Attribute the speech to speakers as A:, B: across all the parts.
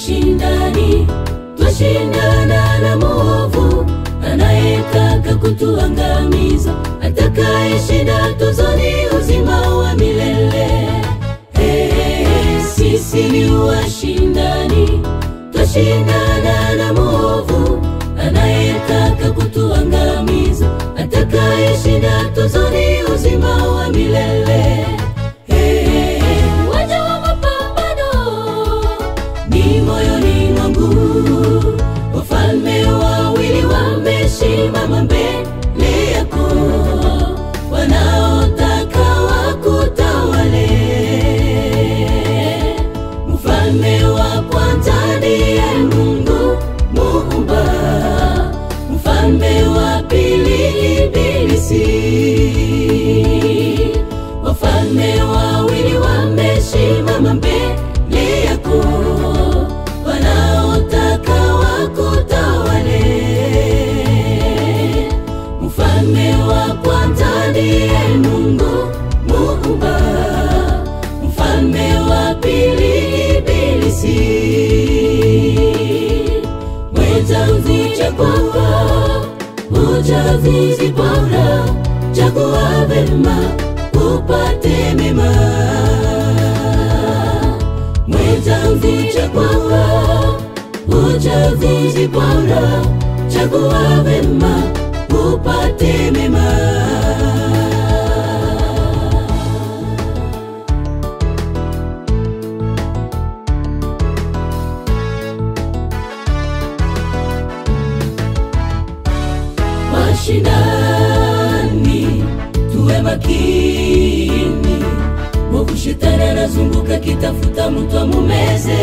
A: washindani, twashindana na mwovu anayetaka kutuangamiza, atakayeshinda tuzoni uzima wa milele. Hey, hey, hey, sisi ni washindani, twashindana na mwovu anayetaka kutuangamiza, atakayeshinda tuzoni uzima wa milele. Hey, hey, hey, waja wa mapambano ni moyoni mwangu, wafalme wawili wamesimama mbele yako, wanaotaka wakutawale. Mfalme wa kwanza ndiye Mungu Muumba, mfalme wa pili Ibilisi. Wafalme wawili wamesimama mbele yako, wanaotaka wakutawale. Mfalme wa kwanza ndiye Mungu Muumba, mfalme wa pili Ibilisi. Mwenzangu chagua uchaguzi bora, chagua vema upate mema. Mwenzangu chagua uchaguzi bora, chagua vema upate mema. Washindani, tuwe makini, mwovu shetani anazunguka kitafuta mtu amumeze.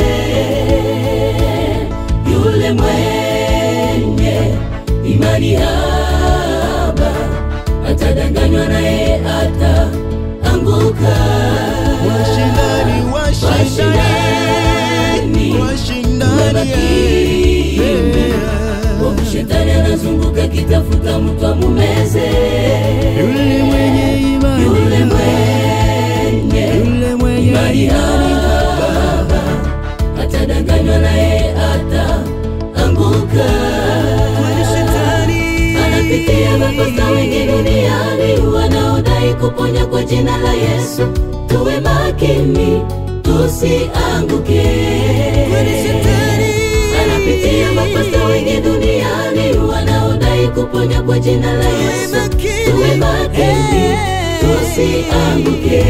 A: Yule mwenye imani haba atadanganywa naye ataanguka.
B: Washindani, washindani,
A: Tuwe makini, mwovu shetani anazunguka kitafuta mtu amumeze.
B: Yule mwenye imani,
A: Yule mwenye
B: yule mwenye
A: imani haba atadanganywa naye ataanguka.
B: Kwani shetani
A: Anapitia makosa wengi duniani wanaodai kuponya kwa jina la Yesu. Tuwe makini tusianguke.
B: Kwani shetani
A: Anapitia makosa wengi duniani wanaodai kuponya kwa jina la Yesu.
B: makini.
A: Tuwe makini tusianguke.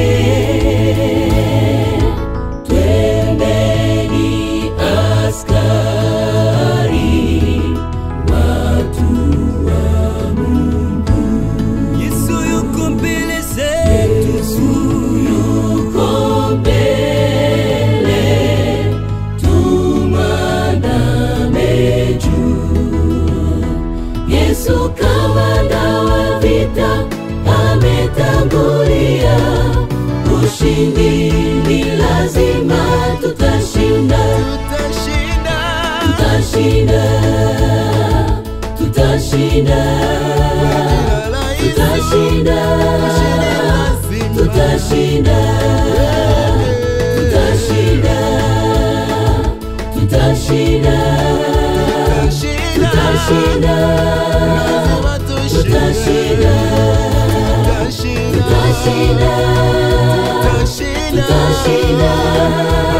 A: Twendeni askari, watu wa
B: Yesu yuko mbele zetu,
A: yuko mbele, tumandame juu. Yesu kamanda wa vita ametangulia, ushindi ni lazima, tutashinda,
B: tutashinda.
A: tutashinda, tutashinda, tutashinda, tutashinda, tutashinda, tutashinda, tutashinda, tutashinda, tutashinda, tutashinda.